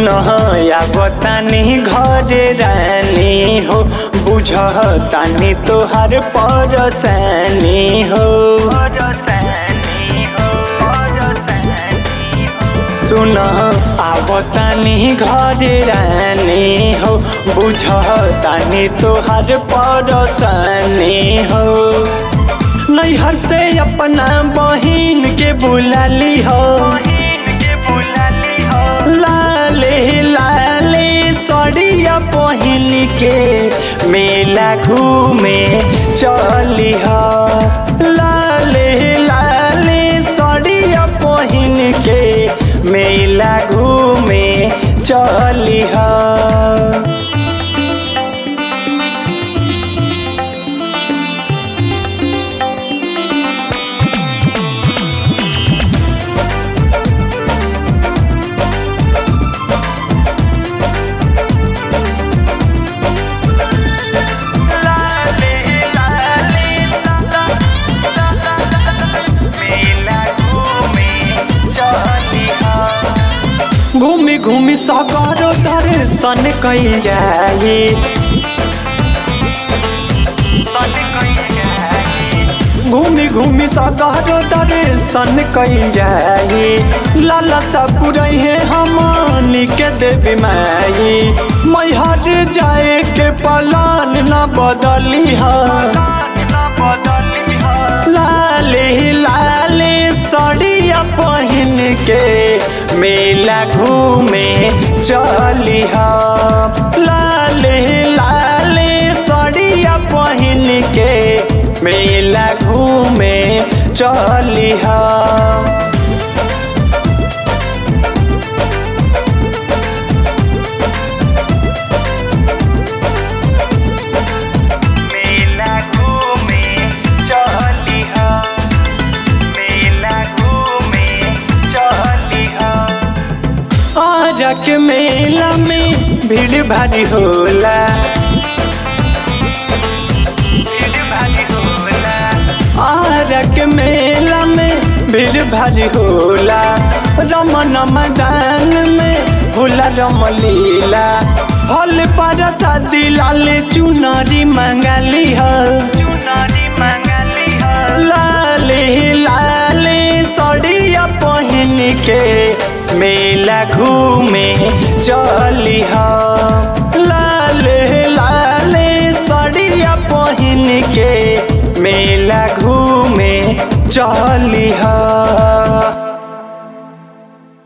सुन या बतानी घरे रानी हो बुझ तानी तोहार परसानी हो सुन आवतानी घरे रानी हो बुझ तानी तोहार परसानी हो नैहर से अपना बहिन के बुलाली हो लाले लाले सड़िया पहिन के मेला घूमे चली हो लाले लाले सड़िया पहिन के मेला घूमे चली हो घूमी घूमी सगरो दर्शन कैल जाए घूमी घूमी सगरो दर्शन कैल जाए लालसा पुरई है हमनी के देवी माई मैहर जाए के पलान न बदली है लाले लाले सड़िया पहिन के मेला घूमे चली हा लाले लाले सड़िया पहिन के मेला घूमे चली हा मेला घूमे चली हा मेला घूमे चली हा आरक मेला में भीड़ भारी होला आरक मेला में भीड़ भारी होला रमन मैदान में होला रमलीला फल पर शादी लाल चुनरी मंगली है चुनरी मंगली है लाले लाले सड़िया पहिन के मेला घूमे चली हा लाले लाले सड़िया पहिन के मेला घूमे चली हा